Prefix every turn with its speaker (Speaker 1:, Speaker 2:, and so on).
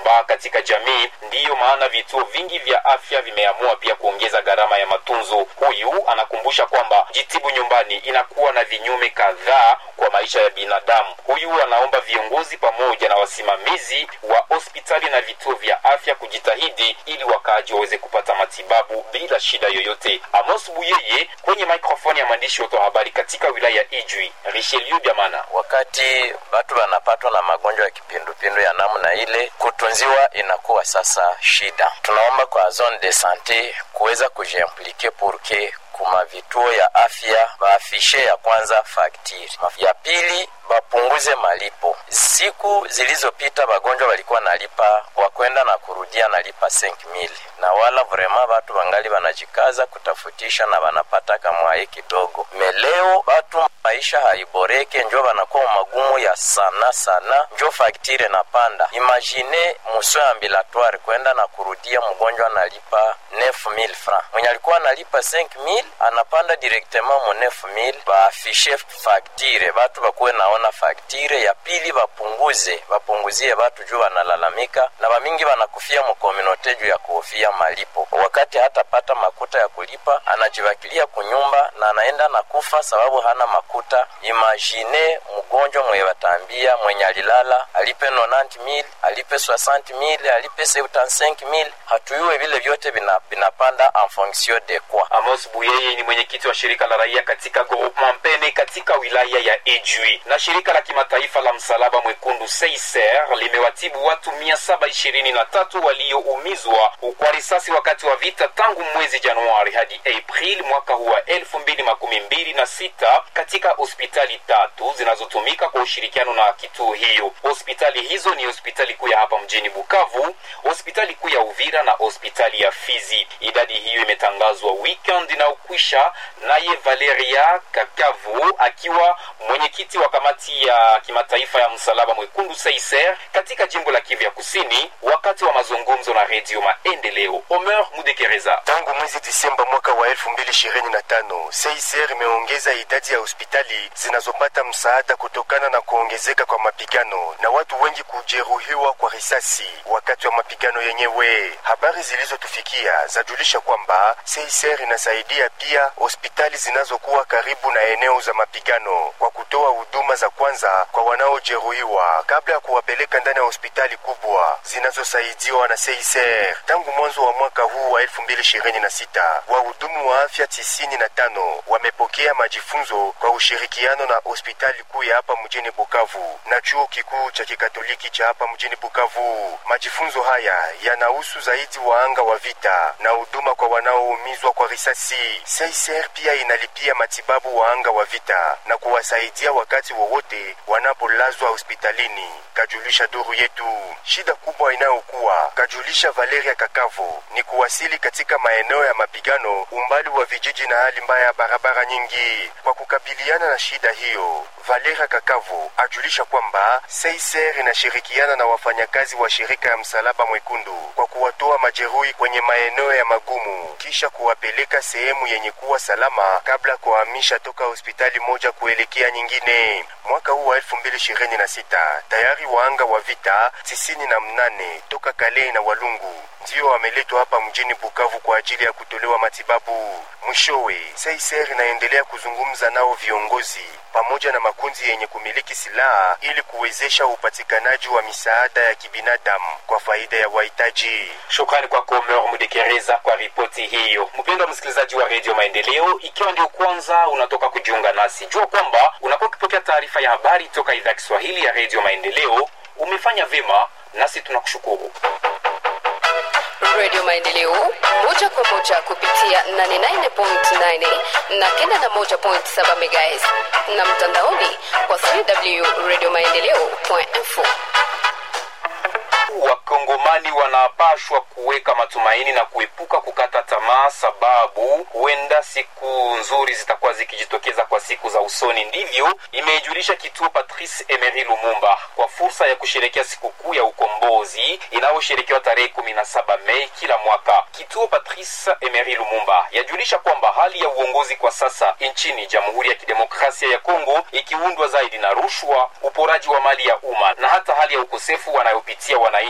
Speaker 1: kusambaa katika jamii. Ndiyo maana vituo vingi vya afya vimeamua pia kuongeza gharama ya matunzo. Huyu anakumbusha kwamba jitibu nyumbani inakuwa na vinyume kadhaa kwa maisha ya binadamu. Huyu anaomba viongozi pamoja na wasimamizi wa hospitali na vituo vya afya kujitahidi ili wakaaji waweze kupata matibabu bila shida yoyote. Amos Buyeye kwenye mikrofoni ya mwandishi wetu wa habari katika wilaya ya Ijwi, Richelieu Biamana.
Speaker 2: Wakati watu wanapatwa na magonjwa ya kipindupindu ya namna ile, kutunziwa inakuwa sasa shida. Tunaomba kwa zone de sante kuweza kujiimplike purke kuma vituo ya afya baafishe ya kwanza faktiri, ya pili bapunguze malipo. Siku zilizopita wagonjwa walikuwa nalipa wakwenda na kurudia nalipa 5000 na wala vrema batu bangali banajikaza kutafutisha na banapata kamwaye kidogo. Meleo batu maisha haiboreke, njo banakuwa magumu ya sana sana, njo faktire na panda. Imagine muso ambulatoire kwenda na kurudia, mgonjwa analipa 9000 francs, mwenye alikuwa analipa 5000 anapanda directement mu 9000. Baafishe faktire, batu bakuwe naona faktire ya pili, bapunguze bapunguzie batu juu wanalalamika na bamingi banakufia mukominote juu ya kuhofia malipo. Wakati hatapata makuta ya kulipa, anajibakilia kunyumba na anaenda na kufa sababu hana makuta. Imagine mgonjwa mwe batambia mwenye alilala alipe 90000 alipe 60000 alipe 75000 hatuyuwe vile vyote vinapanda en fonction de quoi.
Speaker 1: Amos Buyeye ni mwenyekiti wa shirika la raia katika groupement Mpene katika wilaya ya Ijwi. Na shirika la kimataifa la msalaba mwekundu Seiser limewatibu watu mia saba ishirini na tatu walioumizwa kwa risasi wakati wa vita tangu mwezi Januari hadi April mwaka huu wa elfu mbili makumi mbili na sita katika hospitali tatu zinazotumika kwa ushirikiano na kituo hiyo. Hospitali hizo ni hospitali kuu ya hapa mjini Bukavu, hospitali kuu ya Uvira na hospitali ya Fizi. Idadi hiyo imetangazwa weekend inayokwisha, naye Valeria Kakavu akiwa mwenyekiti wa kamati ya kimataifa ya msalaba mwekundu Seiser katika jimbo la Kivu ya Kusini, wakati wa mazungumzo na redio Maendeleo. Omer Mudekereza.
Speaker 3: Tangu mwezi Disemba mwaka wa 2025 Seiser imeongeza idadi ya hospitali zinazopata msaada kutokana na kuongezeka kwa mapigano na watu wengi kujeruhiwa kwa risasi wakati wa mapigano yenyewe. Habari zilizotufikia zajulisha kwamba Seiser inasaidia pia hospitali zinazokuwa karibu na eneo za mapigano kwa kutoa huduma za kwanza kwa wanaojeruhiwa kabla ya kuwapeleka ndani ya hospitali kubwa zinazosaidiwa na Seiser. Tangu mwanzo wa mwaka huu wa 2026 wahudumu wa afya 95 wamepokea majifunzo kwa ushirikiano na hospitali kuu ya hapa mjini Bukavu na chuo kikuu cha kikatoliki cha hapa mjini Bukavu. Majifunzo haya yanahusu zaidi waanga wa vita na huduma kwa wanaoumizwa kwa risasi. Seiser pia inalipia matibabu waanga wa vita na kuwasaidia wakati wowote wanapolazwa hospitalini, kajulisha duru yetu. Shida kubwa inayokuwa, kajulisha Valeria Kakavo, ni kuwasili katika maeneo ya mapigano, umbali wa vijiji na hali mbaya ya barabara nyingi. Kwa kukabiliana na shida hiyo, Valeria Kakavo ajulisha kwamba Seiser inashirikiana na wafanyakazi wa shirika ya Msalaba Mwekundu kwa kuwatoa majeruhi kwenye maeneo ya magumu kisha kuwapeleka sehemu yenye kuwa salama kabla kuhamisha toka hospitali moja kuelekea nyingine. Mwaka huu wa 2026 tayari waanga wa vita tisini na mnane toka Kale na Walungu ndio wameletwa hapa mjini Bukavu kwa ajili ya kutolewa matibabu. Mwishowe, Seiser inaendelea kuzungumza nao viongozi pamoja na makundi yenye kumiliki silaha ili kuwezesha upatikanaji wa misaada ya kibinadamu kwa faida ya wahitaji.
Speaker 1: Shukrani kwako Omer Mudekereza kwa ripoti hiyo. Mpendwa msikilizaji wa redio Maendeleo, ikiwa ndio kwanza unatoka kujiunga nasi, jua kwamba unakuwa ukipokea taarifa ya habari toka idhaa ya Kiswahili ya redio Maendeleo. Umefanya vyema, nasi tunakushukuru.
Speaker 4: Radio Maendeleo moja kwa moja kupitia 89.9 na kenda na moja point saba MHz na mtandaoni kwa www.radiomaendeleo.info.
Speaker 1: Wakongomani wanapashwa kuweka matumaini na kuepuka kukata tamaa, sababu huenda siku nzuri zitakuwa zikijitokeza kwa siku za usoni. Ndivyo imeijulisha kituo Patrice Emery Lumumba kwa fursa ya kusherekea sikukuu ya ukombozi inayosherekewa tarehe kumi na saba Mei kila mwaka. Kituo Patrice Emery Lumumba yajulisha kwamba hali ya uongozi kwa sasa nchini Jamhuri ya Kidemokrasia ya Kongo ikiundwa zaidi na rushwa, uporaji wa mali ya umma na hata hali ya ukosefu wanayopitia wananchi